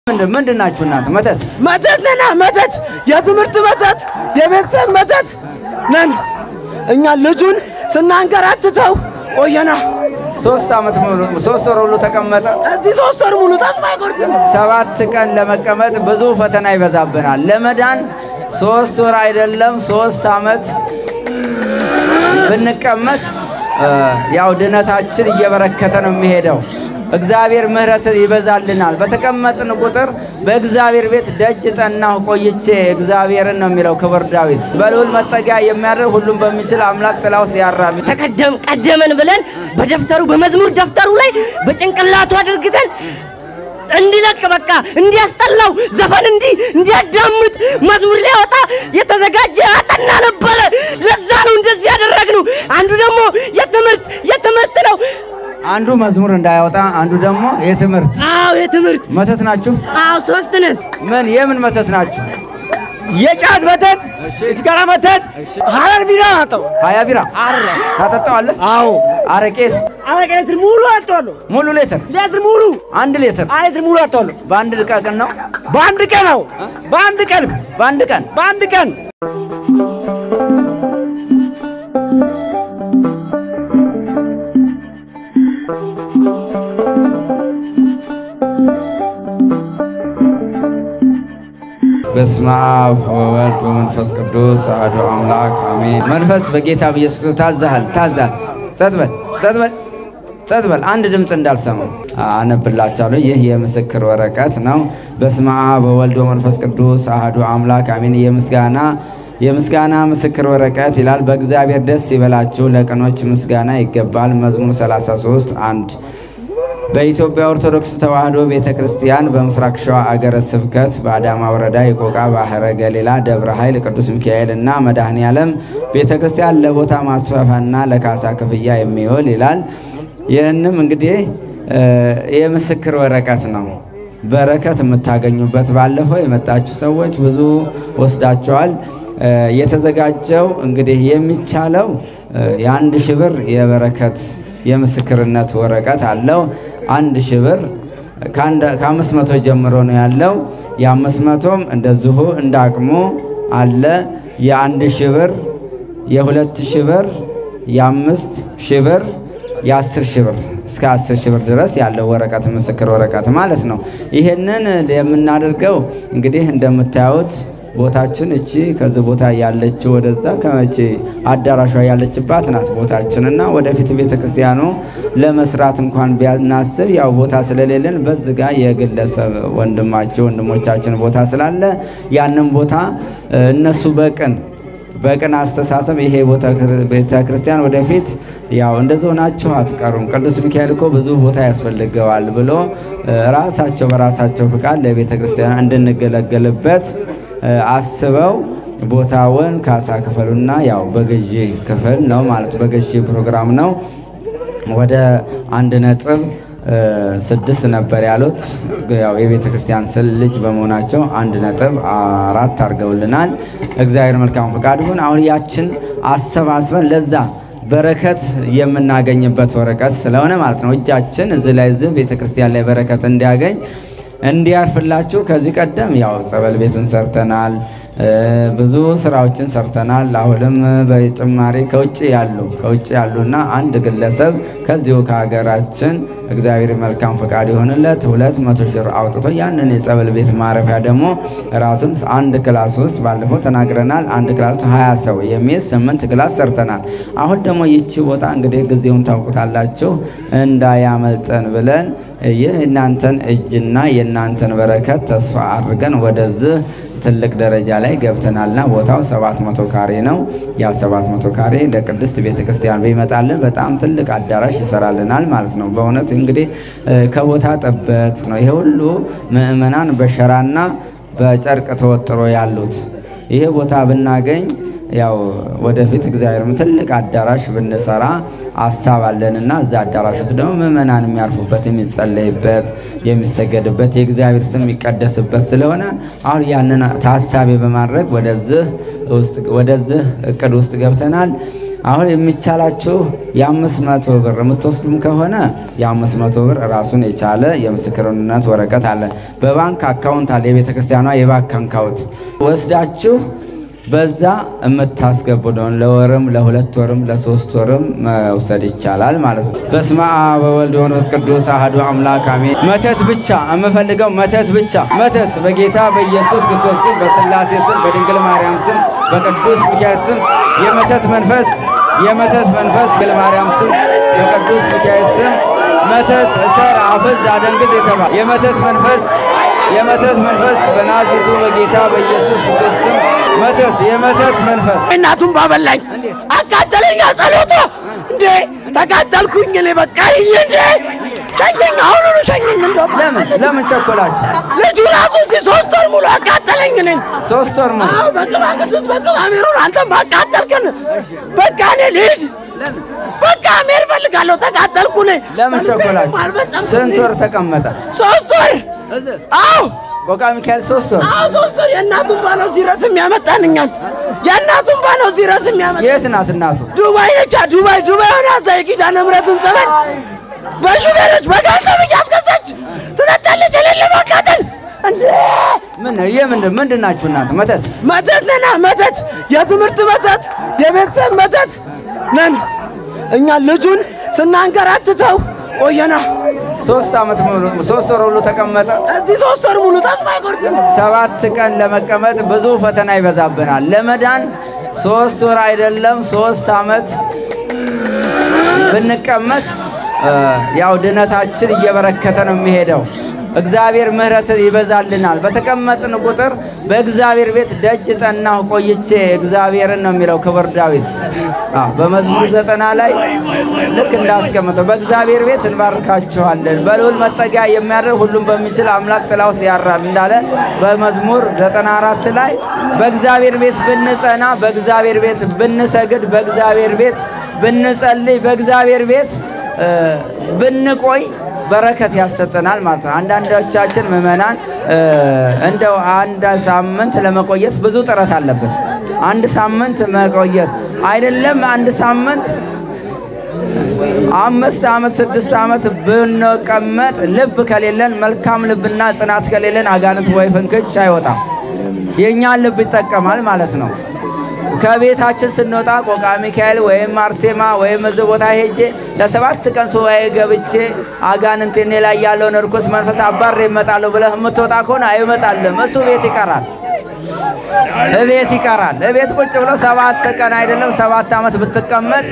ምንድን ናችሁ እናንተ? መተት መተት ነና መተት፣ የትምህርት መተት፣ የቤተሰብ መተት ነን እኛ። ልጁን ስናንከራትተው ቆየና ሶስት ዓመት ሙሉ ሶስት ወር ሁሉ ተቀመጠ። እዚህ ሶስት ወር ሙሉ ተስፋ አይቆርጥም። ሰባት ቀን ለመቀመጥ ብዙ ፈተና ይበዛብናል። ለመዳን ሶስት ወር አይደለም ሶስት ዓመት ብንቀመጥ ያው ድነታችን እየበረከተ ነው የሚሄደው። እግዚአብሔር ምሕረት ይበዛልናል። በተቀመጥን ቁጥር በእግዚአብሔር ቤት ደጅ ጠናሁ ቆይቼ እግዚአብሔርን ነው የሚለው ክቡር ዳዊት። በልዑል መጠጊያ የሚያደርግ ሁሉም በሚችል አምላክ ጥላ ውስጥ ያራል። ተቀደም ቀደመን ብለን በደፍተሩ በመዝሙር ደፍተሩ ላይ በጭንቅላቱ አድርግተን እንዲለቅ በቃ እንዲያስጠላው ዘፈን እንዲ እንዲያዳምጥ መዝሙር ሊያወጣ የተዘጋጀ አጠና ነበረ። ለዛ ነው እንደዚህ ያደረግነው። አንዱ ደግሞ የትምህርት የትምህርት ነው። አንዱ መዝሙር እንዳያወጣ፣ አንዱ ደግሞ የትምህርት አዎ የትምህርት መተት ናችሁ። አዎ ሶስት ነን። ምን የምን መተት ናችሁ? የጫት መተት፣ የሲጋራ መተት፣ ሀረር ቢራ አጠው ሀያ ቢራ ታጠጣዋለህ? አዎ አረቄስ አረቄ ሌትር ሙሉ አጠዋለሁ። ሙሉ ሌትር ሌትር ሙሉ አንድ ሌትር ሌትር ሙሉ አጠዋለሁ። በአንድ ቀን ነው። በአንድ ቀን ነው። በአንድ ቀን በአንድ ቀን በአንድ ቀን በስመ አብ ወወልድ ወመንፈስ ቅዱስ አሐዱ አምላክ አሜን። መንፈስ በጌታ በኢየሱስ ክርስቶስ ታዛሃል፣ ታዛል። ጸጥ በል፣ ጸጥ በል፣ ጸጥ በል። አንድ ድምፅ እንዳልሰማው አነብላችኋለሁ። ይህ የምስክር ወረቀት ነው። በስመ አብ ወወልድ ወመንፈስ ቅዱስ አሐዱ አምላክ አሜን። የምስጋና የምስጋና ምስክር ወረቀት ይላል። በእግዚአብሔር ደስ ይበላችሁ፣ ለቅኖች ምስጋና ይገባል። መዝሙር 33 አንድ በኢትዮጵያ ኦርቶዶክስ ተዋሕዶ ቤተ ክርስቲያን በምስራቅ ሸዋ አገረ ስብከት በአዳማ ወረዳ የቆቃ ባህረ ገሊላ ደብረ ኃይል ቅዱስ ሚካኤል እና መድኃኔ ዓለም ቤተ ክርስቲያን ለቦታ ማስፋፋና ለካሳ ክፍያ የሚውል ይላል። ይህንም እንግዲህ የምስክር ወረቀት ነው። በረከት የምታገኙበት ባለፈው የመጣችሁ ሰዎች ብዙ ወስዳቸዋል። የተዘጋጀው እንግዲህ የሚቻለው የአንድ ሺህ ብር የበረከት የምስክርነት ወረቀት አለው። አንድ ሺህ ብር ከአምስት መቶ ጀምሮ ነው ያለው። የአምስት መቶም እንደዚሁ እንደ አቅሙ አለ። የአንድ ሺህ ብር፣ የሁለት ሺህ ብር፣ የአምስት ሺህ ብር፣ የአስር ሺህ ብር እስከ አስር ሺህ ብር ድረስ ያለው ወረቀት ምስክር ወረቀት ማለት ነው። ይሄንን የምናደርገው እንግዲህ እንደምታዩት ቦታችን እቺ ከዚህ ቦታ ያለች ወደዛ ከመቼ አዳራሿ ያለችባት ናት ቦታችን እና ወደፊት ቤተ ክርስቲያኑ ለመስራት እንኳን ቢያናስብ ያው ቦታ ስለሌለን በዚህ ጋር የግለሰብ ወንድማቸው ወንድሞቻችን ቦታ ስላለ ያንን ቦታ እነሱ በቅን በቅን አስተሳሰብ ይሄ ቤተ ክርስቲያን ወደፊት ያው እንደዚህ ሆናችሁ አትቀሩም፣ ቅዱስ ሚካኤል እኮ ብዙ ቦታ ያስፈልገዋል ብሎ ራሳቸው በራሳቸው ፍቃድ ለቤተ ክርስቲያን እንድንገለገልበት አስበው ቦታውን ካሳ ክፈሉና ያው በግዢ ክፍል ነው ማለት በግዢ ፕሮግራም ነው። ወደ አንድ ነጥብ ስድስት ነበር ያሉት። ያው የቤተ ክርስቲያን ስል ልጅ በመሆናቸው አንድ ነጥብ አራት አድርገውልናል። እግዚአብሔር መልካም ፈቃድ ይሁን። አሁን ያችን አሰባስበን ለዛ በረከት የምናገኝበት ወረቀት ስለሆነ ማለት ነው እጃችን እዚህ ላይ እዚህ ቤተ ክርስቲያን ላይ በረከት እንዲያገኝ እንዲያርፍላችሁ ከዚህ ቀደም ያው ጸበል ቤቱን ሰርተናል። ብዙ ስራዎችን ሰርተናል። አሁንም በጭማሪ ከውጭ ያሉ ከውጭ ያሉና አንድ ግለሰብ ከዚሁ ከሀገራችን እግዚአብሔር መልካም ፈቃድ የሆንለት ሁለት መቶ ሺህ ብር አውጥቶ ያንን የጸበል ቤት ማረፊያ ደግሞ ራሱን አንድ ክላስ ውስጥ ባለፈው ተናግረናል። አንድ ክላስ ውስጥ ሀያ ሰው የሚይዝ ስምንት ክላስ ሰርተናል። አሁን ደግሞ ይቺ ቦታ እንግዲህ ጊዜውን ታውቁታላችሁ እንዳያመልጠን ብለን ይህ የእናንተን እጅና የእናንተን በረከት ተስፋ አድርገን ወደዚህ ትልቅ ደረጃ ላይ ገብተናልና ቦታው 700 ካሬ ነው። ያ 700 ካሬ ለቅድስት ቤተ ክርስቲያን ቢመጣልን በጣም ትልቅ አዳራሽ ይሰራልናል ማለት ነው። በእውነት እንግዲህ ከቦታ ጥበት ነው ይሄ ሁሉ ምዕመናን በሸራና በጨርቅ ተወጥሮ ያሉት። ይሄ ቦታ ብናገኝ ያው ወደፊት እግዚአብሔር ትልቅ አዳራሽ ብንሰራ ሀሳብ አለንና እዛ አዳራሽ ውስጥ ደግሞ ምዕመናን የሚያርፉበት የሚጸለይበት፣ የሚሰገድበት የእግዚአብሔር ስም የሚቀደስበት ስለሆነ አሁን ያንን ታሳቢ በማድረግ ወደዚህ እቅድ ውስጥ ገብተናል። አሁን የሚቻላችሁ የአምስት መቶ ብር የምትወስዱም ከሆነ የአምስት መቶ ብር ራሱን የቻለ የምስክርነት ወረቀት አለ። በባንክ አካውንት አለ። የቤተ ክርስቲያኗ የባንክ አካውንት ወስዳችሁ በዛ የምታስገቡ ነው። ለወርም ለሁለት ወርም ለሶስት ወርም መውሰድ ይቻላል ማለት ነው። በስመ አብ ወወልድ ወመንፈስ ቅዱስ አሐዱ አምላክ አሜን። መተት ብቻ የምፈልገው መተት ብቻ መተት በጌታ በኢየሱስ ክርስቶስ ስም፣ በስላሴ ስም፣ በድንግል ማርያም ስም፣ በቅዱስ ሚካኤል ስም የመተት መንፈስ የመተት መንፈስ ድንግል ማርያም ስም፣ በቅዱስ ሚካኤል ስም መተት እሰር፣ አፍዝ፣ አደንግዝ የተባለ የመተት መንፈስ የመተት መንፈስ በናዝሬቱ በጌታ በኢየሱስ ክርስቶስ ስም መተት የመተት መንፈስ እናቱን ባበላኝ አቃጠለኝ። ጸሎቶ እንዴ ተቃጠልኩኝ። እኔ በቃ ይሄ እንዴ ሸኘኝ፣ አሁኑኑ ሸኘኝ። እንደውም ለምን ለምን ቸኮላችሁ? ልጁ ራሱ እዚህ ሶስት ወር ሙሉ አቃጠለኝ። እኔን ሶስት ወር ሙሉ አዎ በቅባ ቅዱስ በቅባ ሜሮን አንተም አቃጠልከን። በቃ እኔ ልሂድ፣ በቃ መሄድ እፈልጋለሁ። ተቃጠልኩ እኔ። ለምን ቸኮላችሁ? አልበጸምኩም ስንት እኔ። ወር ተቀመጠ? ሶስት ወር አዎ ቆቃ ሚካኤል ሶስት ወር አዎ ሶስት ወር የእናቱን ባለው እዚህ ድረስ የሚያመጣን እኛን የእናቱን ባለው እዚህ ድረስ የሚያመጣ የት ናት እናቱ? ዱባይ ነቻ ዱባይ ዱባይ ሆነ እዛ የኪዳነ ምሕረትን ጸበል በሹፌሮች በገንዘብ እያስገዛች ትጠጣለች። የሌለ ማቃጠል እንዴ ምን የምን ምንድን ናችሁ እናንተ? መተት መተት ነና መተት፣ የትምህርት መተት፣ የቤተሰብ መተት ነን እኛ። ልጁን ስናንከራትተው ቆየና ሶስት ዓመት ሙሉ ሶስት ወር ሁሉ ተቀመጠ። እዚህ ሶስት ወር ሙሉ ተስፋ አይቆርጥም። ሰባት ቀን ለመቀመጥ ብዙ ፈተና ይበዛብናል። ለመዳን ሶስት ወር አይደለም ሶስት ዓመት ብንቀመጥ እ ያው ድነታችን እየበረከተ ነው የሚሄደው። እግዚአብሔር ምሕረት ይበዛልናል። በተቀመጥን ቁጥር በእግዚአብሔር ቤት ደጅ ጠናሁ ቆይቼ እግዚአብሔርን ነው የሚለው ክቡር ዳዊት አዎ፣ በመዝሙር ዘጠና ላይ ልክ እንዳስቀመጠው በእግዚአብሔር ቤት እንባርካችኋለን፣ በልዑል መጠጊያ የሚያደርግ ሁሉም በሚችል አምላክ ጥላ ውስጥ ያድራል እንዳለ በመዝሙር ዘጠና አራት ላይ በእግዚአብሔር ቤት ብንጸና፣ በእግዚአብሔር ቤት ብንሰግድ፣ በእግዚአብሔር ቤት ብንጸልይ፣ በእግዚአብሔር ቤት እ ብንቆይ በረከት ያሰጠናል ማለት ነው። አንዳንዶቻችን ምዕመናን እ እንደው አንድ ሳምንት ለመቆየት ብዙ ጥረት አለብን። አንድ ሳምንት መቆየት አይደለም አንድ ሳምንት አምስት ዓመት ስድስት ዓመት ብንቀመጥ ልብ ከሌለን መልካም ልብና ጽናት ከሌለን አጋንንት ወይ ፍንክች አይወጣም። የእኛን ልብ ይጠቀማል ማለት ነው። ከቤታችን ስንወጣ ቆቃ ሚካኤል ወይም አርሴማ ወይም እዚህ ቦታ ሄጄ ለሰባት ቀን ሱባኤ ገብቼ አጋንንት እኔ ላይ ያለውን እርኩስ መንፈስ አባሬ እመጣለሁ ብለህ የምትወጣ ከሆነ አይመጣልም። እሱ ቤት ይቀራል፣ እቤት ይቀራል። እቤት ቁጭ ብሎ ሰባት ቀን አይደለም ሰባት ዓመት ብትቀመጥ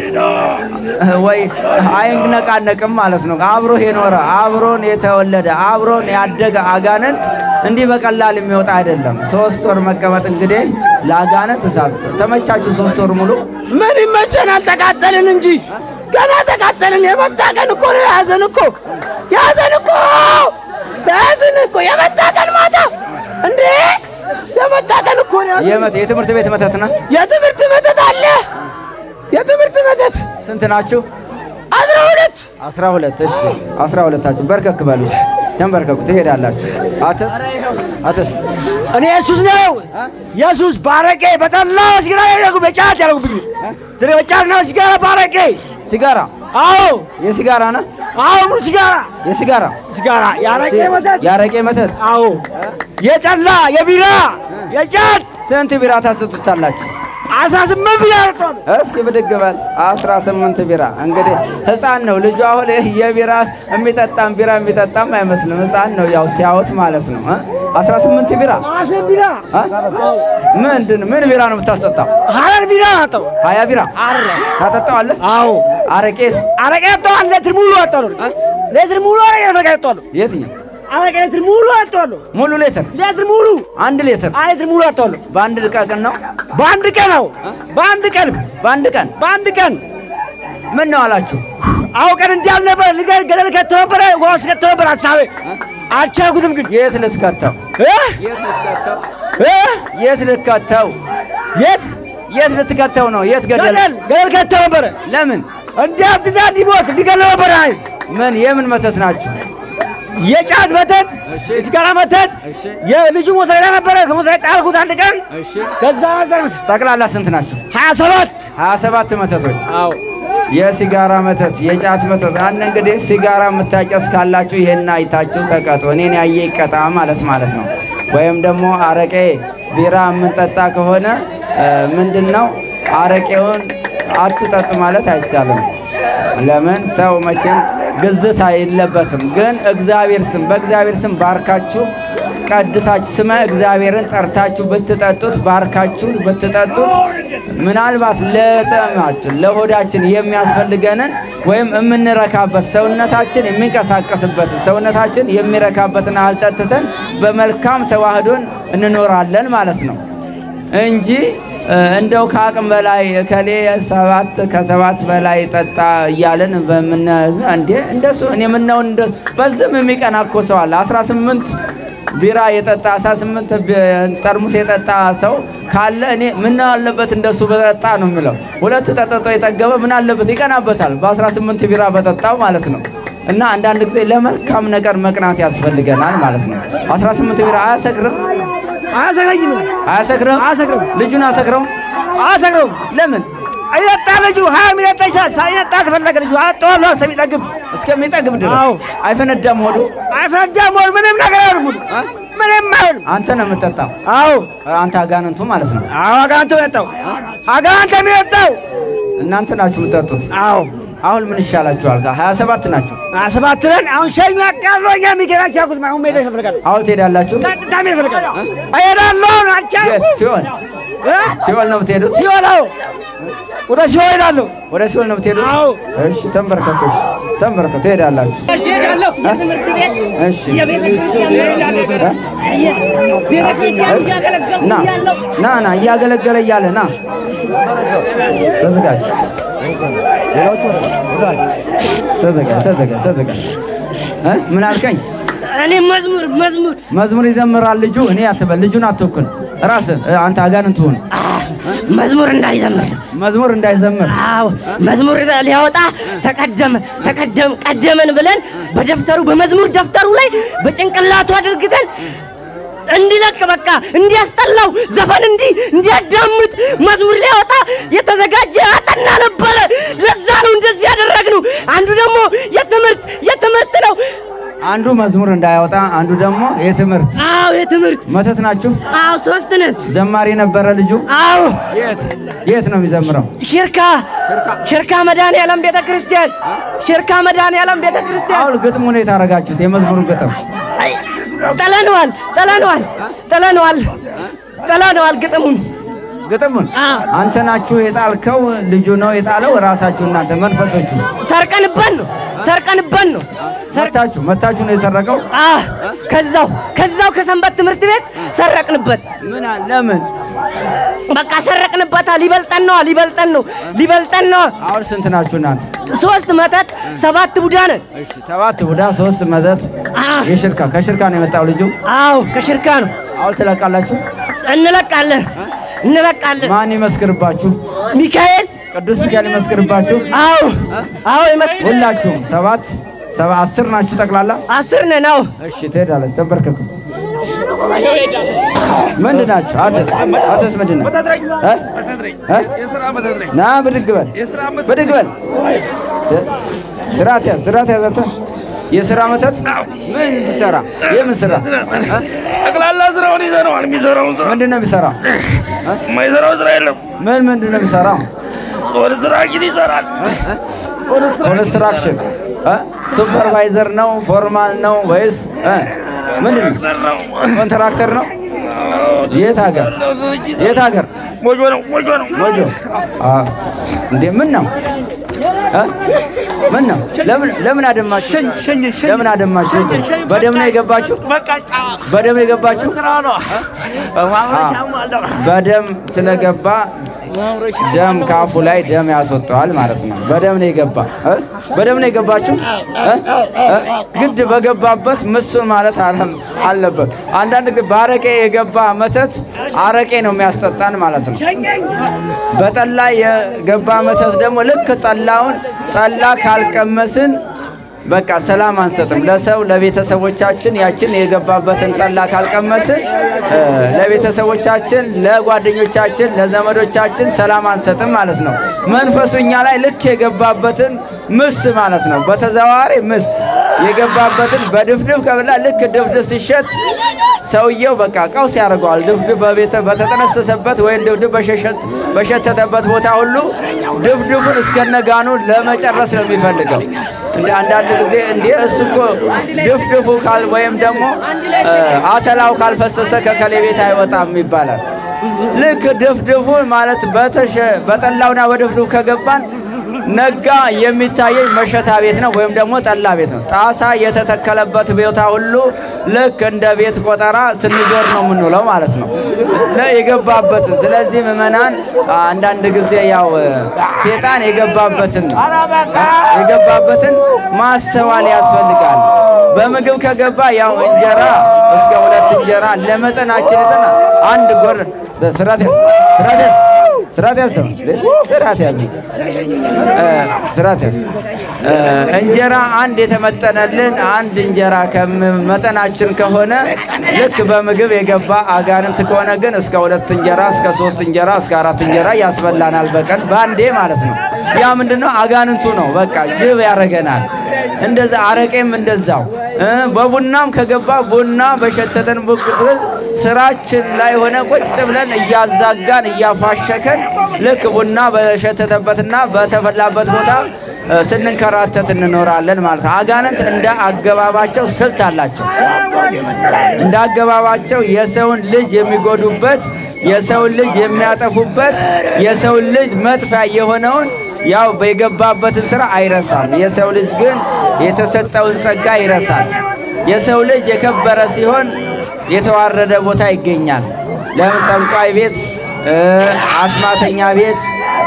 ወይ አይነቃነቅም ማለት ነው። አብሮህ የኖረ አብሮን የተወለደ አብሮን ያደገ አጋንንት እንዲህ በቀላል የሚወጣ አይደለም። ሶስት ወር መቀመጥ እንግዲህ ለአጋንንት እሳት ተመቻችሁ። ሶስት ወር ሙሉ ምን ይመቸናል? ተቃጠልን እንጂ ገና ተቃጠልን። የመጣ ቀን እኮ ነው የያዘን እኮ የያዘን እኮ ተያዝን እኮ የመጣ ቀን ማታ እንዴ የመጣ ቀን እኮ ነው የያዘን። የመት የትምህርት ቤት መተት ነው። የትምህርት መተት አለ። የትምህርት መተት ስንት ናችሁ? አስራ ሁለት አስራ ሁለት እሺ፣ አስራ ሁለታችሁ በርከክ በሉ። ተንበርከኩ፣ ትሄዳላችሁ። አትስ አትስ እኔ ኢየሱስ ነው ኢየሱስ ባረቄ በጠላ ሲጋራ ያደረጉ በጫት ያደረጉብኝ ድረ በጫትና ሲጋራ ባረቄ ሲጋራ አዎ የሲጋራ ነው አዎ ሙሉ ሲጋራ የሲጋራ ሲጋራ ያረቄ መተት ያረቄ መተት አዎ የጠላ የቢራ የጫት ስንት ቢራ ታስጡታላችሁ? አስራ ስምንት ቢራ ያርቷል እስኪ ብድግ በል። አስራ ስምንት ቢራ እንግዲህ ህፃን ነው ልጁ። አሁን ይህ የቢራ የሚጠጣም ቢራ የሚጠጣም አይመስልም። ህፃን ነው ያው ሲያዩት ማለት ነው። እ? አስራ ስምንት ቢራ አስር ቢራ እ? ምንድን ምን ቢራ ነው የምታስጠጣው? ሀረር ቢራ ናጠው ሀያ ቢራ ታጠጣዋለህ? አዎ አረቄስ አረቄ ያጠዋል ሌትር ሙሉ ያጠዋል ሌትር ሙሉ አረቄ ያጠዋል የትኛው? አረቄ ሌትር ሙሉ ያጠዋል ሙሉ ሌትር ሌትር ሙሉ አንድ ሌትር ሌትር ሙሉ ያጠዋል በአንድ ቀን ነው? በአንድ ቀን ነው በአንድ ቀን በአንድ ቀን በአንድ ቀን ምን ነው አላችሁ? አውቀን እንዲያል ነበር ልገ- ገደል ከቶ ነበረ ውሃ ውስጥ ከቶ ነበር ሀሳቤ አልቻልኩትም ግን የት ልትከተው? እ? የት ልትከተው? እ? የት ልትከተው? የት የት ልትከተው ነው? የት ገደል? ገደል ገደል ከቶ ነበረ ለምን? እንዲያብድዳ እንዲሞት እንዲገለ ነበር አይት ምን የምን መተት ናችሁ? የጫት መተት የሲጋራ መተት እሺ። የልጁ ሞት ላይ ነበረ ከሞት ላይ ጣልኩት አንድ ቀን እሺ ከዛ ዘር ጠቅላላ ስንት ናቸው? ሀያ ሰባት ሀያ ሰባት መተቶች አዎ የሲጋራ መተት፣ የጫት መተት። አንድ እንግዲህ ሲጋራ የምታጨስ ካላችሁ ይሄን አይታችሁ ተቀጡ። እኔን ያየ ይቀጣ ማለት ማለት ነው። ወይም ደግሞ አረቄ፣ ቢራ የምንጠጣ ከሆነ ምንድን ነው አረቄውን አትጠጡ ማለት አይቻልም። ለምን ሰው መቼም ግዝት የለበትም። ግን እግዚአብሔር ስም በእግዚአብሔር ስም ባርካችሁ ቀድሳችሁ ስመ እግዚአብሔርን ጠርታችሁ ብትጠጡት ባርካችሁ ብትጠጡት ምናልባት ለጠማችን ለሆዳችን የሚያስፈልገንን ወይም የምንረካበት ሰውነታችን የሚንቀሳቀስበትን ሰውነታችን የሚረካበትን አልጠጥተን በመልካም ተዋህዶን እንኖራለን ማለት ነው እንጂ እንደው ከአቅም በላይ እከሌ ሰባት ከሰባት በላይ ጠጣ እያለን በምን እንዴ እንደሱ እኔ ምነው እንደሱ በዝም የሚቀና እኮ ሰው አለ 18 ቢራ የጠጣ 18 ጠርሙስ የጠጣ ሰው ካለ እኔ ምን አለበት እንደሱ በጠጣ ነው የምለው። ሁለት ጠጥቶ የጠገበ ምን አለበት ይቀናበታል፣ በ18 ቢራ በጠጣው ማለት ነው። እና አንዳንድ ጊዜ ለመልካም ነገር መቅናት ያስፈልገናል ማለት ነው። 18 ቢራ አያሰክርም? አያሰክረኝም አያሰክርም? አያሰክርም ልጁን አሰክረው? አያሰክረውም ለምን? አይጠጣ ልጁ ሀያ የሚጠጣ ይችላል ሳይጠጣ ከፈለገ ልጁ አጠዋለሁ እስከሚጠግብ እስከሚጠግብ ድረስ አዎ። አይፈነዳም ሆዱ? አይፈነዳም ሆድ ምንም ነገር አይሆንም ምንም አይሆንም አንተ ነው የምትጠጣው፣ አዎ አንተ አጋንንቱ ማለት ነው። አዎ አጋንንት የመጣው አጋንንት የሚመጣው እናንተ ናችሁ የምትጠጡት። አዎ አሁን ምን ይሻላችኋል? ሀያ ሰባት ናቸው። ሰባት ነን አሁን ሸኙ ያቃለው እኛ የሚገናች ያልኩት አሁን ሜዳ ይፈልጋል አሁን ትሄዳላችሁ? ቀጥታ ሜዳ ይፈልጋል እሄዳለሁ የት? አልቻልኩም ሲሆን እ? ሲኦል ነው የምትሄዱት? ሲኦል አዎ ወደ ሲኦል እሄዳለሁ ወደ ሲኦል ነው የምትሄዱት? አዎ እሺ፣ ተንበርከኩ። እሺ፣ ተንበርከኩ። ትሄዳላችሁ። እሄዳለሁ የትምህርት ቤት እሺ፣ የቤተ ክርስቲያን እሄዳለሁ። ቤተ ክርስቲያን እያገለገልኩ ና እያለሁ ና ና፣ እያገለገለ እያለ ና፣ ተዘጋጅ፣ ተዘጋጅ፣ ተዘጋጅ፣ ተዘጋጅ። እ ምን አልከኝ? እኔ መዝሙር መዝሙር መዝሙር ይዘምራል ልጁ። እኔ አትበል፣ ልጁን አትወክል። ራስህ እ፣ አንተ አጋንንት ሁን። መዝሙር እንዳይዘምር መዝሙር እንዳይዘምር አዎ መዝሙር ሊያወጣ ተቀደመ ተቀደም ቀደመን ብለን በደፍተሩ በመዝሙር ደፍተሩ ላይ በጭንቅላቱ አድርግተን እንዲለቅ በቃ እንዲያስጠላው ዘፈን እንዲ እንዲያዳምጥ መዝሙር ሊያወጣ የተዘጋጀ አጠና ነበረ። ለዛ ነው እንደዚህ ያደረግነው። አንዱ ደግሞ የትምህርት የትምህርት ነው። አንዱ መዝሙር እንዳያወጣ፣ አንዱ ደግሞ የትምህርት አዎ የትምህርት መተት ናችሁ። አዎ ሶስት ነን። ዘማሪ ነበረ ልጁ። አዎ የት የት ነው የሚዘምረው? ሽርካ ሽርካ መድኃኔዓለም ቤተ ክርስቲያን ሽርካ መድኃኔዓለም ቤተ ክርስቲያን አሁን ግጥሙን የት አደረጋችሁት? የመዝሙሩን ግጥም አይ፣ ጥለነዋል ጥለነዋል ጥለነዋል ጥለነዋል ግጥሙን ግጥሙን አዎ። አንተ ናችሁ የጣልከው? ልጁ ነው የጣለው? ራሳችሁ እናንተ መንፈሶቹ ሰርቀንበት ነው ሰርቀንበት ነው መታችሁ መታችሁ ነው የሰረቀው? አ ከዛው ከዛው ከሰንበት ትምህርት ቤት ሰረቅንበት ምን አ- ለምን? በቃ ሰረቅንበታ ሊበልጠን ነው ሊበልጠን ነው ሊበልጠን ነው አሁን ስንት ናችሁ እናንተ? ሶስት መተት ሰባት ቡዳ ነን እሺ ሰባት ቡዳ ሶስት መዘት አ የሽርካ ከሽርካ ነው የመጣው ልጁ። አዎ ከሽርካ ነው አሁን ትለቃላችሁ? እንለቃለን እንለቃለን ማን ይመስክርባችሁ? ሚካኤል ቅዱስ ሚካኤል ይመስክርባችሁ? አዎ አዎ ይመስል ሁላችሁም ሰባት ሰባ አስር ናችሁ ጠቅላላ? አስር ነን አዎ እሺ ትሄዳለች። ተንበርከኩ። ምንድን ናቸው? አተስ አተስ ምንድን ነው? እ? እ? ና ብድግ በል ብድግ በል። እ? ስርዓት ያዝ ስርዓት ያዝ። አንተ የስራ መተት ምን ትሰራ? የምን ስራ? እ? ጠቅላላ ስራውን ይዘነዋል። የሚሰራውን ስራ ምንድን ነው የሚሰራው? የማይሰራው ስራ የለም። ምን ምንድን ነው የሚሰራው? ወደ ስራ ግን ይሰራል። ኮንስትራክሽን እ? ሱፐርቫይዘር ነው? ፎርማን ነው ወይስ እ? ምንድን ነው? ሰራው ኮንትራክተር ነው? የት ሀገር የት ሀገር? ሞጆ ነው ሞጆ ነው። ሞጆ አ እንዴ ምን ነው እ? ምን ነው? ለምን ለምን አደማችሁ? ለምን አደማችሁ? በደም ነው የገባችሁ? በደም ነው የገባችሁ? አ፣ በደም ስለገባ ደም ከአፉ ላይ ደም ያስወጣዋል ማለት ነው። በደም ነው የገባ እ? በደም ነው የገባችሁ እ? እ? ግድ በገባበት ምሱን ማለት አለም አለበት። አንዳንድ ጊዜ በአረቄ የገባ መተት አረቄ ነው የሚያስጠጣን ማለት ነው። በጠላ የገባ መተት ደግሞ ልክ ጠላውን ጠላ ካልቀመስን በቃ ሰላም አንሰጥም። ለሰው ለቤተሰቦቻችን ያችን የገባበትን ጠላ ካልቀመስን እ፣ ለቤተሰቦቻችን፣ ለጓደኞቻችን፣ ለዘመዶቻችን ሰላም አንሰጥም ማለት ነው። መንፈሱ እኛ ላይ ልክ የገባበትን ምስ ማለት ነው። በተዘዋዋሪ ምስ የገባበትን በድፍድፍ ከበላ ልክ ድፍድፍ ሲሸጥ ሰውየው በቃ ቀውስ ያደርገዋል። ድፍድፍ በቤተ በተጠነሰሰበት ወይም ድፍድፍ በሸሸ- በሸተተበት ቦታ ሁሉ ድፍድፉን እስከነጋኑ ለመጨረስ ነው የሚፈልገው። እንደ አንዳንድ ጊዜ እንዴ እሱ እኮ ድፍድፉ ካል ወይም ደግሞ እ፣ አተላው ካልፈሰሰ ከከሌ ቤት አይወጣም ይባላል። ልክ ድፍድፉ ማለት በተሸ በጠላውና በድፍድፉ ከገባን ነጋ የሚታየኝ መሸታ ቤት ነው ወይም ደግሞ ጠላ ቤት ነው። ጣሳ የተተከለበት ቦታ ሁሉ ልክ እንደ ቤት ቆጠራ ስንዞር ነው የምንውለው ማለት ነው ለ- የገባበትን። ስለዚህ ምዕመናን አንዳንድ ጊዜ ያው ሴጣን የገባበትን የገባበትን ማስተዋል ያስፈልጋል። በምግብ ከገባ ያው እንጀራ እስከ ሁለት እንጀራ ለመጠናችን የጠና አንድ ጎር ስራት ያዝ ስራት ያዝ ስራት ያዝ ሰው ስራት ያዝ እ፣ ስራት ያዝ እ፣ እንጀራ አንድ የተመጠነልን አንድ እንጀራ ከመጠናችን ከሆነ ልክ በምግብ የገባ አጋንንት ከሆነ ግን እስከ ሁለት እንጀራ እስከ ሶስት እንጀራ እስከ አራት እንጀራ ያስበላናል በቀን በአንዴ ማለት ነው። ያ ምንድነው? አጋንንቱ ነው። በቃ ጅብ ያደርገናል። እንደዛ አረቄም እንደዛው እ፣ በቡናም ከገባ ቡና በሸተተን ቡቅ- ስራችን ላይ ሆነ ቁጭ ብለን እያዛጋን እያፋሸከን ልክ ቡና በሸተተበትና በተፈላበት ቦታ እ፣ ስንንከራተት እንኖራለን ማለት ነው። አጋንንት እንደ አገባባቸው ስልት አላቸው። እንደ አገባባቸው የሰውን ልጅ የሚጎዱበት፣ የሰውን ልጅ የሚያጠፉበት፣ የሰውን ልጅ መጥፊያ የሆነውን ያው የገባበትን ስራ አይረሳም። የሰው ልጅ ግን የተሰጠውን ጸጋ ይረሳል። የሰው ልጅ የከበረ ሲሆን የተዋረደ ቦታ ይገኛል። ለምን ጠንቋይ ቤት እ፣ አስማተኛ ቤት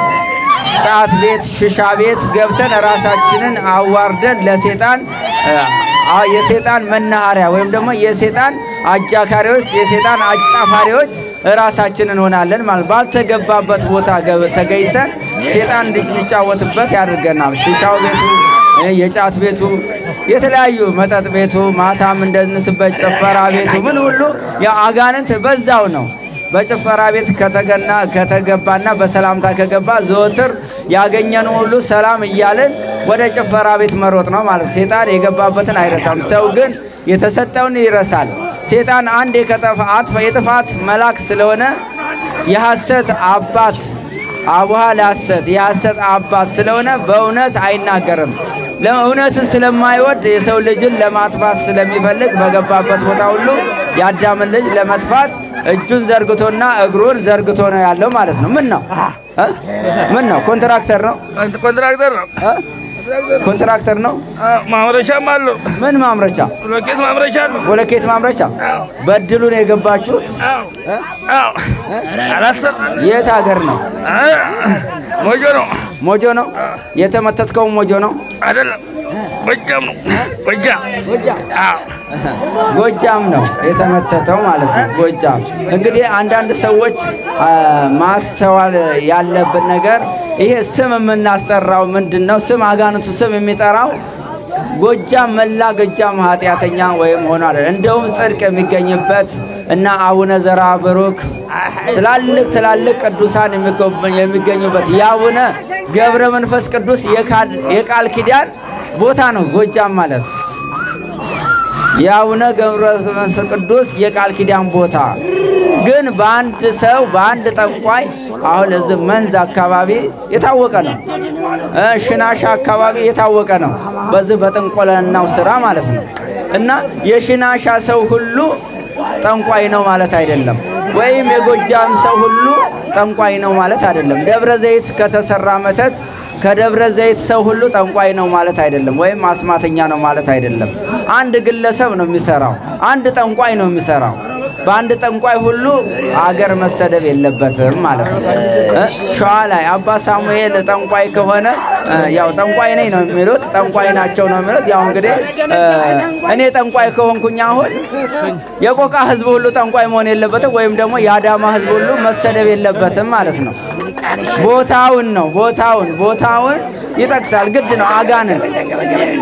ጫት ቤት፣ ሽሻ ቤት ገብተን ራሳችንን አዋርደን ለሴጣን እ፣ አ- የሴጣን መናኸሪያ ወይም ደግሞ የሴጣን አጃካሪዎች፣ የሴጣን አጫፋሪዎች ራሳችንን እንሆናለን ማለት ባልተገባበት ቦታ ገብ- ተገኝተን ሴጣን እንዲጫወትበት ያደርገናል። ሽሻው ቤቱ እ፣ የጫት ቤቱ የተለያዩ መጠጥ ቤቱ ማታም እንደንስበት ጭፈራ ቤቱ ምን ሁሉ ያው አጋንንት በዛው ነው። በጭፈራ ቤት ከተገና ከተገባና በሰላምታ ከገባ ዘወትር ያገኘን ሁሉ ሰላም እያልን ወደ ጭፈራ ቤት መሮጥ ነው ማለት። ሴጣን የገባበትን አይረሳም። ሰው ግን የተሰጠውን ይረሳል። ሴጣን አንድ የከጠፋ አጥፋ የጥፋት መልአክ ስለሆነ የሐሰት አባት አቡሃ ለሐሰት የሐሰት አባት ስለሆነ በእውነት አይናገርም። ለእውነትን ስለማይወድ የሰው ልጅን ለማጥፋት ስለሚፈልግ በገባበት ቦታ ሁሉ የአዳምን ልጅ ለመጥፋት እጁን ዘርግቶና እግሩን ዘርግቶ ነው ያለው ማለት ነው። ምን ነው እ? ምን ነው? ኮንትራክተር ነው አንተ ኮንትራክተር ነው። እ? ኮንትራክተር ነው። አዎ፣ ማምረቻም አለው። ምን ማምረቻ? ብሎኬት ማምረቻ አለው። ቦለኬት ማምረቻ። በድሉ ነው የገባችሁት? አዎ፣ እ? አዎ። አላሰብም። የት ሀገር ነው? አ፣ ሞጆ ነው ሞጆ ነው የተመተትከው? ሞጆ ነው አይደለም፣ ጎጃም ነው። ጎጃም አዎ። ጎጃም ነው የተመተተው ማለት ነው። ጎጃም እንግዲህ አንዳንድ ሰዎች አ፣ ማስተዋል ያለብን ነገር ይሄ ስም የምናስጠራው ምንድን ነው? ስም አጋንንቱ ስም የሚጠራው ጎጃም መላ ጎጃም ኃጢአተኛ ወይም ሆኖ አይደል። እንደውም ጽድቅ የሚገኝበት እና አቡነ ዘራ ብሩክ ትላልቅ ትላልቅ ቅዱሳን የሚጎበኝ- የሚገኙበት የአቡነ ገብረ መንፈስ ቅዱስ የካል- የቃል ኪዳን ቦታ ነው ጎጃም ማለት የአቡነ ገብረ መንፈስ ቅዱስ የቃል ኪዳን ቦታ ግን በአንድ ሰው በአንድ ጠንቋይ አሁን እዚህ መንዝ አካባቢ የታወቀ ነው እ ሽናሻ አካባቢ የታወቀ ነው። በዚህ በጥንቆለናው ስራ ማለት ነው። እና የሽናሻ ሰው ሁሉ ጠንቋይ ነው ማለት አይደለም። ወይም የጎጃም ሰው ሁሉ ጠንቋይ ነው ማለት አይደለም። ደብረ ዘይት ከተሰራ መተት ከደብረ ዘይት ሰው ሁሉ ጠንቋይ ነው ማለት አይደለም። ወይም አስማተኛ ነው ማለት አይደለም። አንድ ግለሰብ ነው የሚሰራው። አንድ ጠንቋይ ነው የሚሰራው። በአንድ ጠንቋይ ሁሉ አገር መሰደብ የለበትም ማለት ነው። እ ሸዋ ላይ አባ ሳሙኤል ጠንቋይ ከሆነ እ ያው ጠንቋይ ነኝ ነው የሚሉት፣ ጠንቋይ ናቸው ነው የሚሉት። ያው እንግዲህ እ እኔ ጠንቋይ ከሆንኩኝ አሁን የቆቃ ሕዝብ ሁሉ ጠንቋይ መሆን የለበትም፣ ወይም ደግሞ የአዳማ ሕዝብ ሁሉ መሰደብ የለበትም ማለት ነው። ቦታውን ነው ቦታውን ቦታውን ይጠቅሳል። ግድ ነው አጋንንት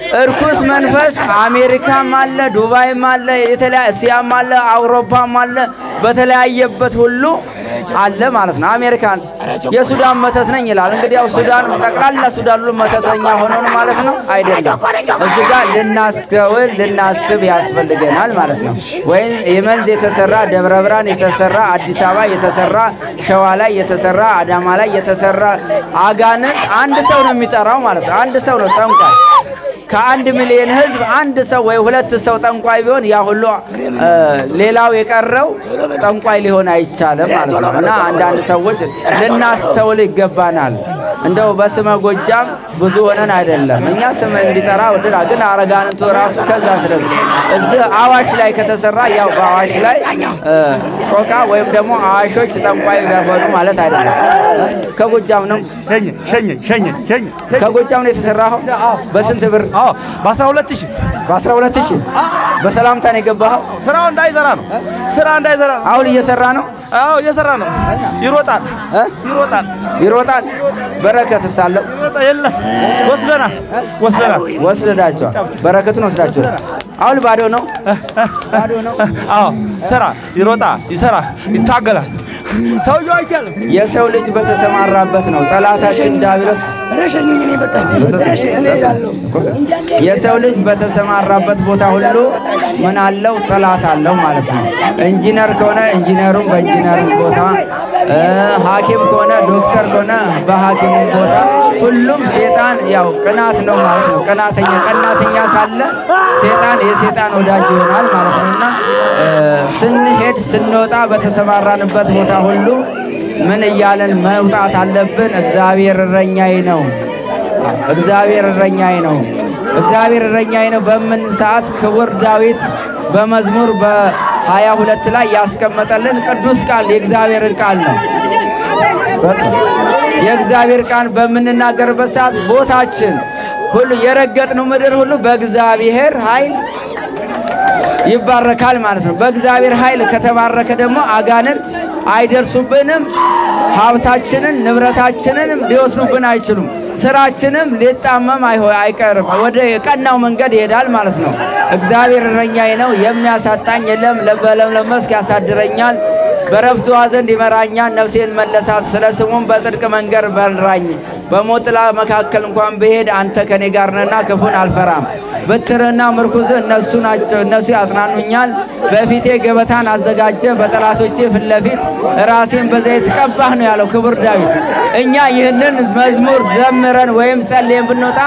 እርኩስ መንፈስ አሜሪካም አለ፣ ዱባይም አለ፣ የተለያየ እስያም አለ፣ አውሮፓም አለ፣ በተለያየበት ሁሉ አለ ማለት ነው። አሜሪካን የሱዳን መተት ነኝ ይላል። እንግዲህ ያው ሱዳን ጠቅላላ ሱዳን ሁሉ መተተኛ ሆኖ ነው ማለት ነው አይደለም። እዚህ ጋር ልናስተውል ልናስብ ያስፈልገናል ማለት ነው። ወይም የመንዝ የተሰራ ደብረ ብርሃን የተሰራ አዲስ አበባ የተሰራ ሸዋ ላይ የተሰራ አዳማ ላይ የተሰራ አጋንንት አንድ ሰው ነው የሚጠራው ማለት ነው። አንድ ሰው ነው ጠንቋይ። ከአንድ ሚሊዮን ሕዝብ አንድ ሰው ወይ ሁለት ሰው ጠንቋይ ቢሆን ያ ሁሉ እ፣ ሌላው የቀረው ጠንቋይ ሊሆን አይቻልም ማለት ነው። እና አንዳንድ ሰዎች ልናስተውል ይገባናል። እንደው በስመ ጎጃም ብዙ ሆነን አይደለም እኛ ስም እንዲጠራ ወድና ግን አረጋንቱ ራሱ ከዛ ስለዚህ እዚህ አዋሽ ላይ ከተሰራ ያው በአዋሽ ላይ እ፣ ቆቃ ወይም ደግሞ አዋሾች ጠንቋይ ሆኑ ማለት አይደለም። ከጎጃም ነው ሸኘ ሸኘ ሸኘ ሸኘ ከጎጃም ነው የተሰራኸው። በስንት ብር? አዎ በአስራ ሁለት ሺህ በአስራ ሁለት ሺህ በሰላምታ ነው የገባኸው። ስራው እንዳይሰራ ነው ስራ እንዳይሰራ ነው አሁን እየሰራ ነው አዎ እየሰራ ነው ይሮጣል እ? ይሮጣል ይሮጣል። በረከትስ አለው? ይሮጣል የለም ወስደናል ወስደናል ወስዳቸዋል። በረከቱን ወስዳችኋል። አሁን ባዶ ነው ባዶ ነው። አዎ ስራ ይሮጣ ይሰራ ይታገላል ሰውየው አይቻልም የሰው ልጅ በተሰማራበት ነው ጠላታችን ዲያብሎስ የሰው ልጅ በተሰማራበት ቦታ ሁሉ ምን አለው? ጠላት አለው ማለት ነው። ኢንጂነር ከሆነ ኢንጂነሩም በኢንጂነሩ ቦታ እ፣ ሐኪም ከሆነ ዶክተር ከሆነ በሐኪሙ ቦታ ሁሉም ሴጣን ያው ቅናት ነው ማለት ነው። ቅናተኛ ቀናተኛ ካለ ሴጣን የሴጣን ወዳጅ ይሆናል ማለት ነው እና እ፣ ስንሄድ ስንወጣ በተሰማራንበት ቦታ ሁሉ ምን እያለን መውጣት አለብን? እግዚአብሔር እረኛዬ ነው እግዚአብሔር እረኛዬ ነው። እግዚአብሔር እረኛዬ ነው በምን ሰዓት ክቡር ዳዊት በመዝሙር በሀያ ሁለት ላይ ያስቀመጠልን ቅዱስ ቃል የእግዚአብሔርን ቃል ነው። የእግዚአብሔር ቃል በምንናገርበት ሰዓት ቦታችን ሁሉ የረገጥነው ምድር ሁሉ በእግዚአብሔር ኃይል ይባረካል ማለት ነው። በእግዚአብሔር ኃይል ከተባረከ ደግሞ አጋንንት አይደርሱብንም። ሀብታችንን ንብረታችንንም ሊወስዱብን አይችሉም። ስራችንም ሊጣመም አይሆ- አይቀርም። ወደ ቀናው መንገድ ይሄዳል ማለት ነው። እግዚአብሔር እረኛዬ ነው፣ የሚያሳጣኝ የለም። በለምለም መስክ ያሳድረኛል፣ በረፍቱ ዘንድ ይመራኛል። ነፍሴን መለሳት፣ ስለ ስሙም በጽድቅ መንገድ መራኝ። በሞት ጥላ መካከል እንኳን ብሄድ አንተ ከኔ ጋር ነህና ክፉን አልፈራም። በትርና ምርኩዝ እነሱ ናቸው፣ እነሱ ያጽናኑኛል። በፊቴ ገበታን አዘጋጀ፣ በጠላቶቼ ፊት ለፊት ራሴን በዘይት ቀባህ ነው ያለው ክቡር ዳዊት። እኛ ይህንን መዝሙር ዘምረን ወይም ጸልየን ብንወጣ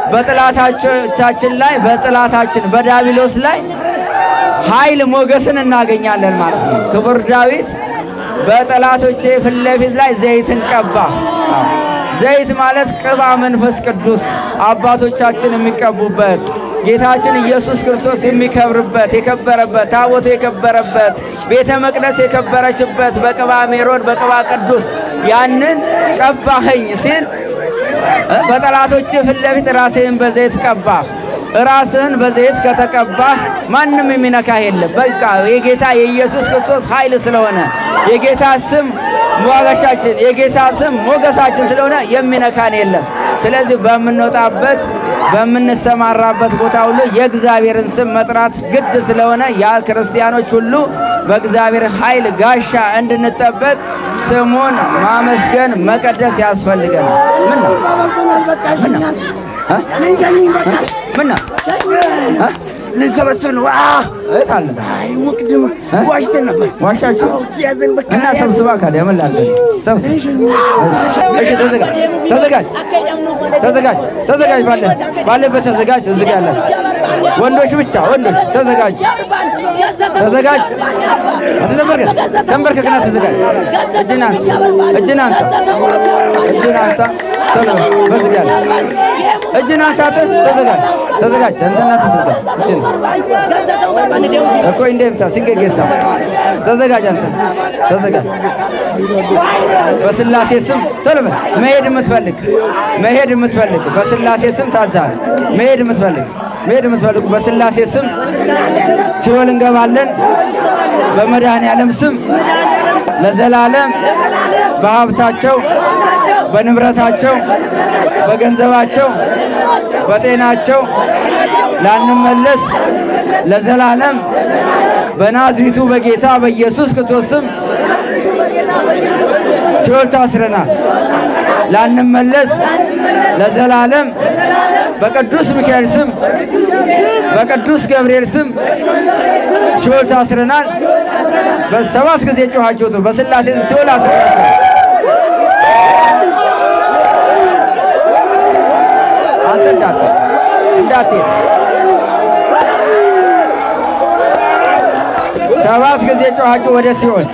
በጠላቶቻችን ላይ በጠላታችን በዳቢሎስ ላይ ኃይል ሞገስን እናገኛለን ማለት ነው። ክቡር ዳዊት በጠላቶቼ ፊት ለፊት ላይ ዘይትን ቀባ። አዎ። ዘይት ማለት ቅባ መንፈስ ቅዱስ አባቶቻችን የሚቀቡበት ጌታችን ኢየሱስ ክርስቶስ የሚከብርበት የከበረበት ታቦቱ የከበረበት ቤተ መቅደስ የከበረችበት በቅባ ሜሮን በቅባ ቅዱስ ያንን ቀባኸኝ ሲል እ በጠላቶች ፊት ለፊት ራስህን በዘይት ቀባህ። ራስህን በዘይት ከተቀባህ ማንም የሚነካህ የለም። በቃ የጌታ የኢየሱስ ክርስቶስ ኃይል ስለሆነ የጌታ ስም ሞገሻችን የጌታ ስም ሞገሳችን ስለሆነ የሚነካን የለም። ስለዚህ በምንወጣበት በምንሰማራበት ቦታ ሁሉ የእግዚአብሔርን ስም መጥራት ግድ ስለሆነ ያ ክርስቲያኖች ሁሉ በእግዚአብሔር ኃይል ጋሻ እንድንጠበቅ ስሙን ማመስገን መቀደስ ያስፈልገናል። ምን ነው ምን ነው እ? ምን ነው እ? ልንሰበስብ ነው። እህት አለ አይ ውቅድም ዋሽተን ነበር። ዋሻችሁ ሲያዘን በቃ እና ሰብስባ ካዲያ ምን ላድርግ? ሰብስብ። እሺ ተዘጋጅ ተዘጋጅ ተዘጋጅ ተዘጋጅ ባለ ባለበት ተዘጋጅ። እዚህ ጋር ያላችሁ ወንዶች ብቻ ወንዶች ተዘጋጅ ተዘጋጅ። አትዘንበርከክ ተንበርከክና ተዘጋጅ። እጅን አንሳ እጅን አንሳ እጅን አንሳ ቶሎ በዚህ ጋር እጅን አንሳ ተ- ተዘጋጅ ተዘጋጅ እንትና ተዘጋጅ እጅን እኮ እንደምታ ሲንገጌሳ ተዘጋጅ አንተ ተዘጋጅ በስላሴ ስም ቶሎ በል መሄድ የምትፈልግ መሄድ የምትፈልግ በስላሴ ስም ታዛል መሄድ የምትፈልግ መሄድ የምትፈልጉ በስላሴ ስም ሲኦል እንገባለን በመድኃኔ ዓለም ስም ለዘላለም በሀብታቸው በንብረታቸው፣ በገንዘባቸው፣ በጤናቸው ላንመለስ ለዘላለም በናዝሪቱ በጌታ በኢየሱስ ክርስቶስ ስም ሲኦል ታስረናል። ላንመለስ ለዘላለም በቅዱስ ሚካኤል ስም በቅዱስ ገብርኤል ስም ሲኦል ታስረናል። በሰባት ጊዜ ጮኻችሁት በስላሴ ሲኦል አስረናል። አንተ እንዳትሄድ እንዳትሄድ ሰባት ጊዜ ጮኻችሁ ወደ ሲኦል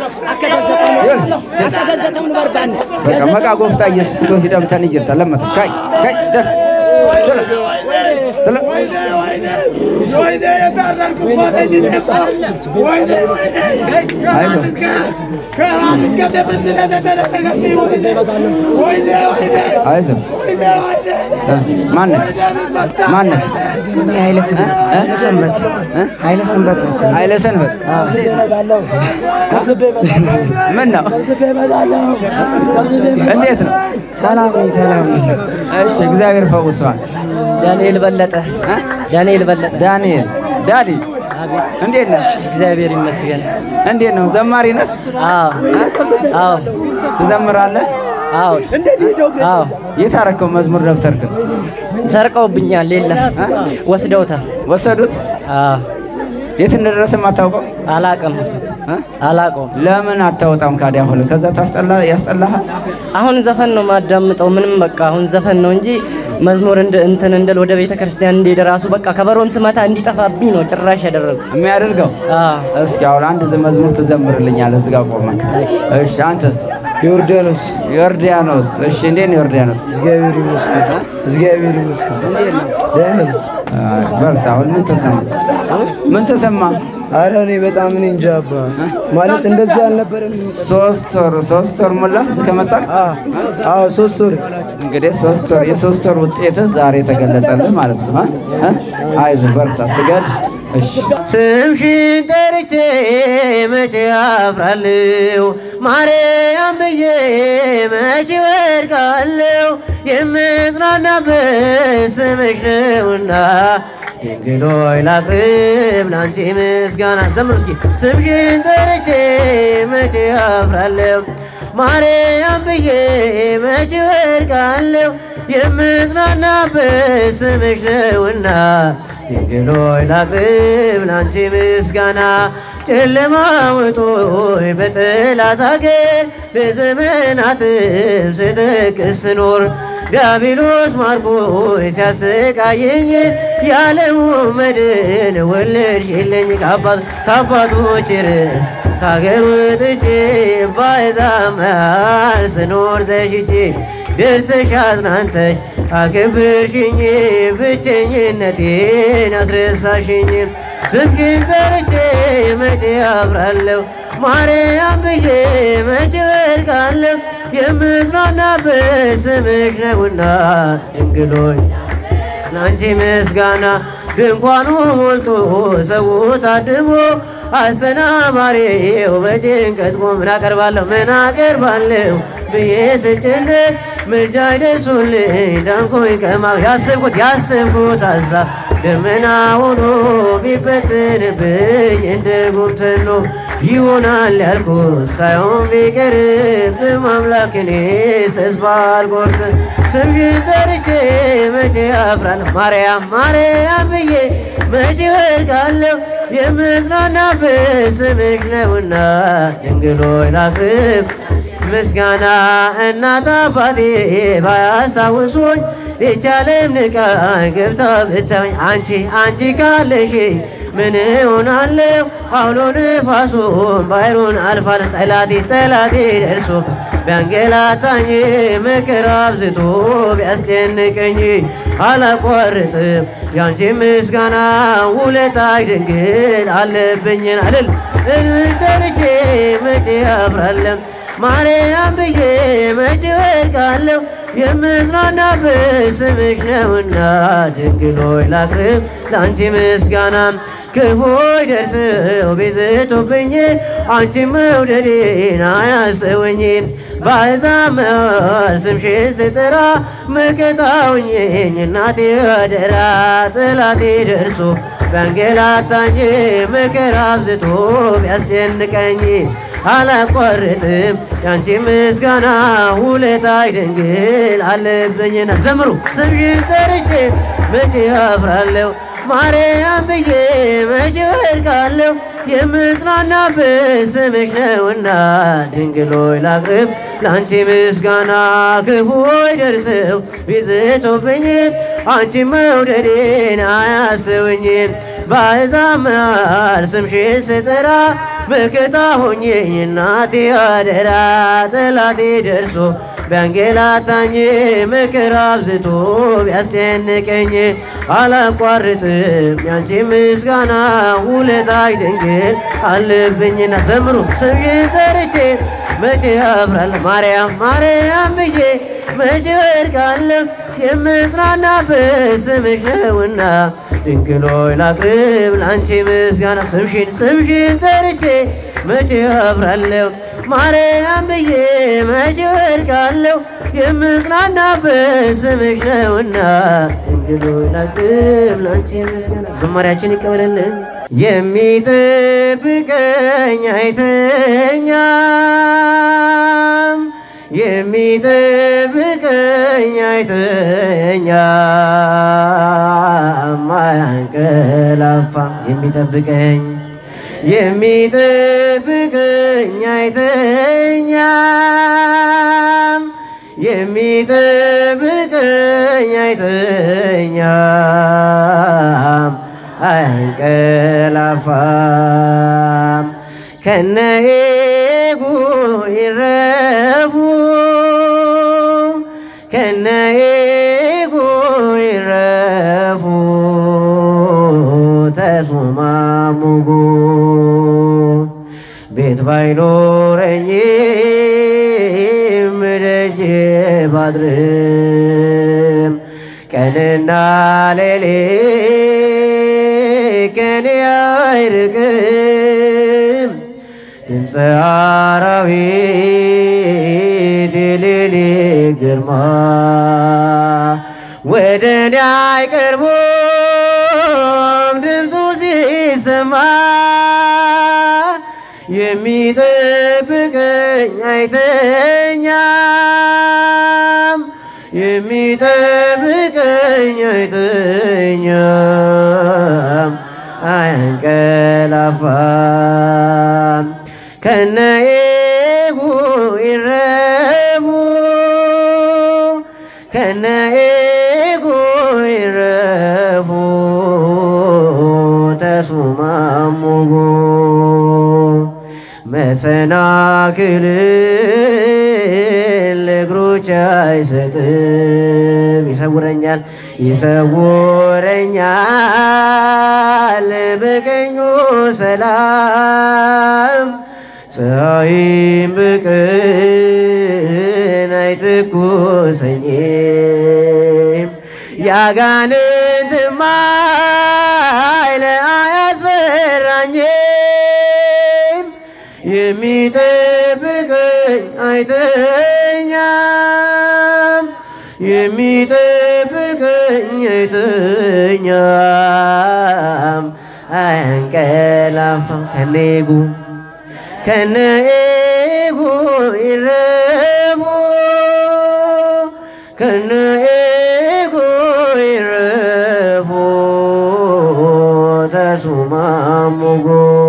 በቃ መቃ ጎፍታ ኢየሱስ ክርስቶስ ሂደምተን ይጅርታ ለመተ ካይ ካይ ደፍ ቶሎ ቶሎ አይዞህ አይዞህ ማነህ ማነህ ኃይለ ሰንበት ኃይለ ሰንበት መሰለኝ። ኃይለ ሰንበት ምን ነው እንዴት ነው ሰላም ነኝ፣ ሰላም ነኝ። እሺ እግዚአብሔር ፈውሷል ዳንኤል በለጠ ዳንኤል በለጠ ዳንኤል ዳዲ እንዴት ነህ እግዚአብሔር ይመስገን። እንዴት ነው ዘማሪ ነህ አዎ አዎ ትዘምራለህ አዎ አዎ የት አደረከው መዝሙር ደብተርክን ሰርቀውብኛል። ሌላ ወስደውታል። ወሰዱት አዎ የት እንደደረሰ የማታውቀው አላቅም እ? አላቀውም። ለምን አታወጣም ካዲያ ሁሉ ከዛ ታስጠላ ያስጠላሃል አሁን ዘፈን ነው ማዳምጠው። ምንም በቃ አሁን ዘፈን ነው እንጂ መዝሙር እንደ እንትን እንደል ወደ ቤተ ክርስቲያን እንዲሄድ ራሱ በቃ ከበሮም ስመታ እንዲጠፋብኝ ነው ጭራሽ ያደረጉ። የሚያደርገው አዎ እስኪ አሁን አንድ ዝ- መዝሙር ትዘምርልኛለህ እዚህ ጋር ቆመን እሺ አንተስ ዮርዳኖስ ዮርዳኖስ እሺ እንዴት ነው ዮርዳኖስ እግዚአብሔር ይመስገን፣ እግዚአብሔር ይመስገን። ደህና ነኝ። አይ፣ በርታ አሁን ምን ተሰማ ምን ተሰማ ኧረ እኔ በጣም እኔ እንጃ አባ ማለት እንደዚህ አልነበረም። ሶስት ወር ሶስት ወር ሞላ ከመጣ አ- አዎ ሶስት ወር እንግዲህ ሶስት ወር የሶስት ወር ውጤትህ ዛሬ ተገለጠልህ ማለት ነው እ? እ? አይዞህ በርታ ስገድ እሺ ስምሽን ጠርቼ መቼ አፍራለሁ ማርያም ብዬ መቼ ወድቃለሁ የምጽናናበት ስምሽ ነውና ድንግል ሆይ ላቅርብ ላንቺ ምስጋና ዘምሩ እስኪ ስምሽን ጠርቼ መቼ አፍራለሁ ማርያም ብዬ መቼ ወድቃለሁ የምጽናናበት ስምሽ ነውና ድንግል ሆይ ላቅርብ ላንቺ ምስጋና ጨለማ ውጦይ በጠላት አገር በዘመናትም ስጠቅስ ስኖር ዲያብሎስ ማርኮይ ሲያሰቃየኝ የዓለሙ መድን ወለድሽልኝ ከአባት ከአባቶች ርስት ከሀገር ወጥቼ ባሕዛብ መሃል ስኖር ተሽቼ ደርሰሽ አጽናንተሽ አክብርሽኝ ብቸኝነቴን አስረሳሽኝ ስምሽን ጠርቼ መቼ አፍራለሁ ማርያም ብዬ መቼ ወድቃለሁ የምጽናናበት ስምሽ ነውና ድንግሎኝ ላንቺ ምስጋና ድንኳኑ ሞልቶ ሰው ታድሞ አስተናባሪው በጭንቀት ቆም ምን አቀርባለሁ ምን አቀርባለሁ ብዬ ስጨነቅ ምልጃ ይደርሱልኝ ዳንኩኝ ከማው ያስብኩት ያስብኩት ሀሳብ ደመና ሆኖ ቢበትንብኝ እንደ ጉምትኖ ይሆናል ያልኩት ሳይሆን ቢቀርብም አምላክ እኔ ተስፋ አልቆርጥም ስምሽን ጠርቼ መቼ አፍራለሁ ማርያም ማርያም ብዬ መቼ ወድቃለሁ የምጽናናበት ስምሽ ነውና ድንግል ሆይ ላቅርብ ምስጋና እናት አባቴ ባያስታውሱኝ ይቻለም ንቃ ገብታ ብታኝ አንቺ አንቺ ካለሽኝ ምን እሆናለሁ? አውሎ ንፋሱን ባሕሩን አልፋለሁ። ጠላቴ ጠላቴ ደርሶ ቢያንገላታኝ መከራ አብዝቶ ቢያስጨንቀኝ አላቋርጥም ያንቺ ምስጋና ውለታሽ ድንግል አለብኝን አልል እልል ጠርቼ መቼ አፍራለሁ ማርያም ብዬ መቼ ወድቃለሁ የምጽናናበት ስምሽ ነውና ድንግል ሆይ ላቅርብ ለአንቺ ምስጋና ክፉይ ደርሰው ቢዝቱብኝ አንቺ መውደዴን አያስተወኝም በአሕዛብ መሃል ስምሽን ስጠራ መከታውኝኝ እናቴ አደራ ጠላቴ ደርሶ ቢያንገላታኝ መከራ አብዝቶ ቢያስጨንቀኝ አላቋርጥም ያንቺ ምስጋና ውለታይ ድንግል አለብኝና ዘምሩ ስምሽን ጠርቼ መቼ አፍራለሁ ማርያም ብዬ መቼ ወድቃለሁ የምጽናናበት ስምሽ ነውና ድንግሎይ ላቅርብ ለአንቺ ምስጋና ክፉዎች ደርሰው ቢዝቶብኝ አንቺ መውደዴን አያስተውኝም በአሕዛብ መሃል ስምሽን ስጠራ መከታ ሆኜኝ እናቴ አደራ ጠላቴ ደርሶ ቢያንገላታኝ መከራ አብዝቶ ቢያስጨንቀኝ አላቋርጥም ያንቺ ምስጋና ውለታይ ድንግል አለብኝና ዘምሩ ስምሽን ጠርቼ መቼ አፍራለሁ ማርያም ማርያም ብዬ መቼ ወድቃለሁ የምጽናናበት ስምሽ ነውና ድንግሎይ ላቅርብ ለአንቺ ምስጋና ስምሽን ስምሽን ጠርቼ መቼ አፍራለሁ ማርያም ብዬ መቼ ወድቃለሁ የምጽናናበት ስምሽ ነውና ድንግሎይ ላቅርብ ለአንቺ ምስጋና ዝማሪያችን ይቀበልልን የሚጠብቀኝ አይተኛም የሚጠብቀኝ አይተኛም አያንቀላፋም የሚጠብቀኝ የሚጠብቀኝ አይተኛም የሚጠብቀኝ አይተኛም አያንቀላፋም ከነኤጉ ይረፉ ከነኤጉ ይረፉ ተሱማሙጉ ቤት ባይኖረኝም ደጅ ባድርም ቀንና ሌሊት ከኔ አይርቅም ድምፀ አራዊት የሌሊት ግርማ ወደ እኔ አይቀርቡም ድምፁ ሲሰማ የሚጠብቀኝ አይተኛም የሚጠብቀኝ አይተኛም አያንቀላፋም ከነኤጉ ይረቡ ከነኤጉ ይረፉ ተሱማሙጉ መሰናክልን ለእግሮች አይሰጥም ይሰውረኛል ይሰውረኛል በቀኙ ሰላም ፀሐይም በቀን አይትኩሰኝም ያጋንንትም ኃይል አያስፈራኝም የሚጠብቀኝ አይተኛም የሚጠብቀኝ አይተኛም አያንቀላፋም ከኔጉ ከነኤጉ ይረፉ ከነኤጉ ይረፉ ተሱማሙጎ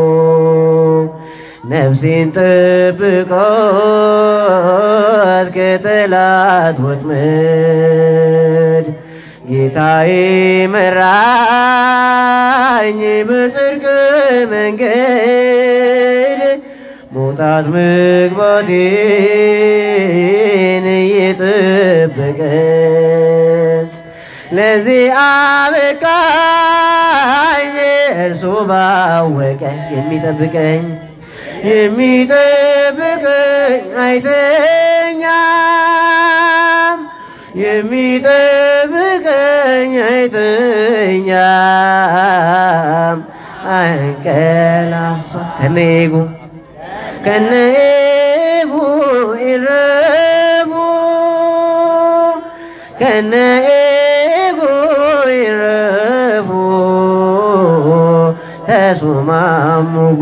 ነፍሴን ጠብቃት ከጠላት ወጥመድ ጌታዬ መራኝ በጽድቅ መንገድ መውጣት መግባቴን እየጠበቀ ለዚህ አበቃኝ እርሱ ባወቀ የሚጠብቀኝ የሚጠብቀኝ አይተኛም የሚጠብቀኝ አይተኛም አይንቀላፋ ከኔጉ ከነኤጉ ይረቡ ከነኤጉ ይረፉ ተሱማሙጎ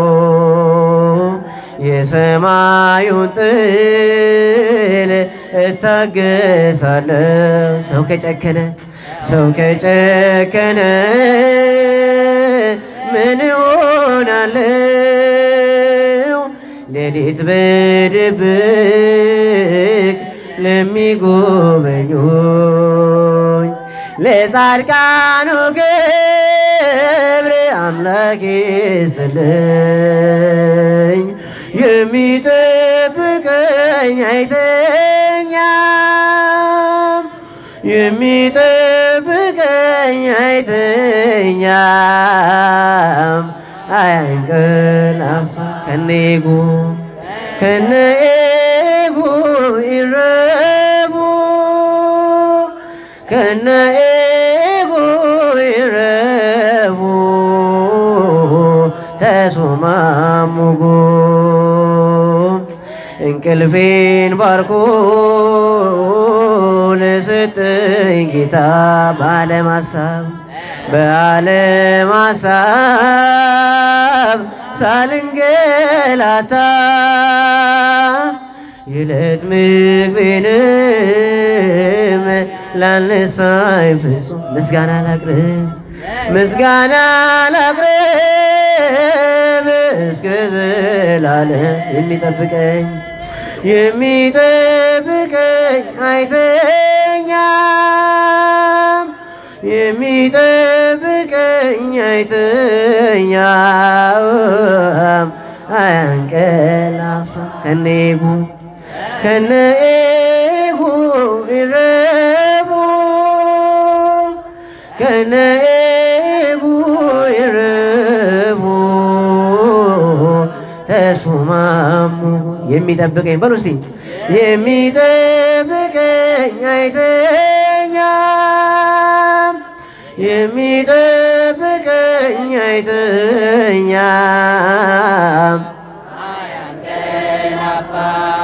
የሰማዩን ጥል እታገሳለሁ ሰው ከጨከነ ሰው ከጨከነ ምን ሆናለው? ሌሊት በድብቅ ለሚጎበኙኝ ለጻድቃኑ ገብር አምላክ ይስጥልኝ። የሚጠብቀኝ አይተኛም፣ የሚጠብቀኝ አይተኛም፣ አያንቀላፋ ከኔጉ ከነኤጉ ይረቡ ከነኤጉ ይረቡ ተሱማሙጎ እንቅልፌን ባርኮ ለሰጠኝ ጌታ በዓለም ሀሳብ በዓለም ሀሳብ ሳልንገላታ የዕለት ምግቤንም ላልነሳኝ ፍጹም ምስጋና ላቅርብ ምስጋና ላቅርብ እስከ ዘላለም የሚጠብቀኝ የሚጠብቀኝ አይተኛም የሚጠብቀኝ አይተኛም አያንቀላፋ ከኔጉ ከነኤጉ ይረቡ ከነኤጉ ይረቡ ተሱማሙ የሚጠብቀኝ በሉ እስቲ የሚጠብቀኝ አይተኛም የሚጠብቀኝ አይተኛም